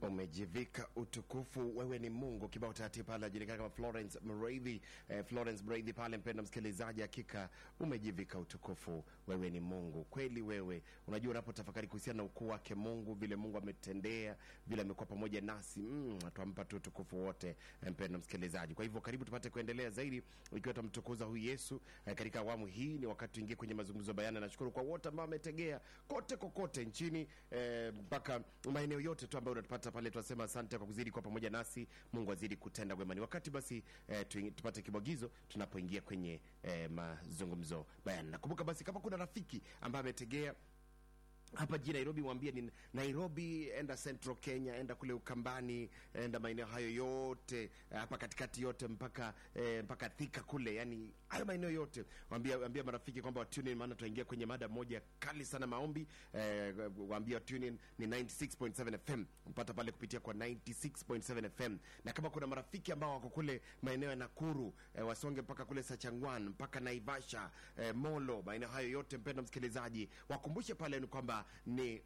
umejivika utukufu, wewe ni Mungu. Kibao taratibu pale ajulikana kama Florence Mreithi, eh, Florence Mreithi pale. Mpenda msikilizaji, hakika umejivika utukufu, wewe ni Mungu kweli. Wewe unajua, unapotafakari kuhusiana na ukuu wake Mungu, vile Mungu ametendea, vile amekuwa pamoja nasi, mm, twampa tu utukufu wote, eh, mpenda msikilizaji. Kwa hivyo karibu tupate kuendelea zaidi, ikiwa tamtukuza huyu Yesu eh, katika awamu hii. Ni wakati tuingie kwenye mazungumzo bayana. Nashukuru kwa wote ambao wametegea kote kokote nchini eh, mpaka maeneo yote tu ambayo unatupata pale, tunasema asante kwa kuzidi kwa pamoja nasi. Mungu azidi kutenda wema. Ni wakati basi eh, tuingi- tupate kibwagizo tunapoingia kwenye eh, mazungumzo bayana. Nakumbuka basi kama kuna rafiki ambaye ametegea hapa jijini Nairobi, mwambie ni Nairobi, enda Central Kenya, enda kule Ukambani, enda maeneo hayo yote eh, hapa katikati yote mpaka eh, mpaka Thika kule, yani hayo maeneo yote, waambia waambia marafiki kwamba watune in, maana tunaingia kwenye mada moja kali sana maombi. Eh, waambia watune in ni 96.7 FM, mpata pale kupitia kwa 96.7 FM, na kama kuna marafiki ambao wako kule maeneo ya Nakuru eh, wasonge mpaka kule Sachangwan mpaka Naivasha eh, Molo, maeneo hayo yote, mpenda msikilizaji, wakumbushe pale ni kwamba ni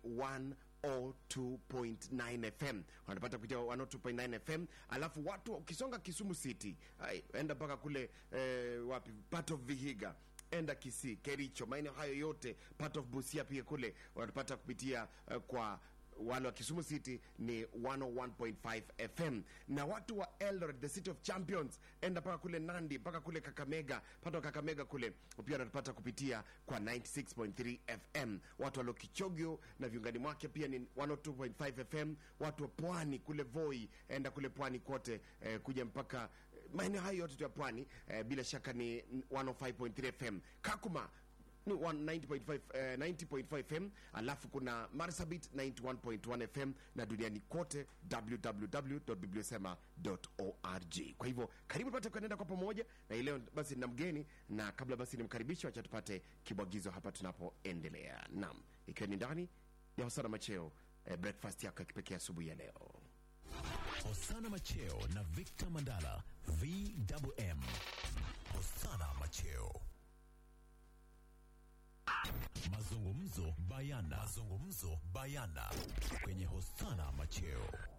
102.9 FM wanapata kupitia 102.9 FM. Alafu watu ukisonga Kisumu City, ai, enda mpaka kule eh, wapi part of Vihiga enda Kisii, Kericho, maeneo hayo yote, part of Busia pia kule wanapata kupitia eh, kwa wale wa Kisumu City ni 101.5 FM, na watu wa Eldoret, the city of champions, enda mpaka kule Nandi mpaka kule Kakamega, pata wa Kakamega kule pia wanapata kupitia kwa 96.3 FM. Watu wa Lokichogio na viungani mwake pia ni 102.5 FM. Watu wa Pwani kule Voi, enda kule Pwani kote eh, kuja mpaka eh, maeneo hayo yote tu ya Pwani eh, bila shaka ni 105.3 FM. Kakuma ni 90.5 eh, 90.5 FM, alafu kuna Marsabit 91.1 FM na duniani kote www.bibliosema.org. Kwa hivyo karibu tupate kuenenda kwa pamoja na hii leo basi na mgeni, na kabla basi nimkaribishe, wacha tupate kibwagizo hapa tunapoendelea. Naam, ikiwa ni ndani ya Hosana Macheo eh, breakfast yako ya kipekee asubuhi ya leo. Hosana Macheo na Victor Mandala VMM. Hosana Macheo. Mazungumzo bayana. Mazungumzo bayana kwenye Hosana Macheo.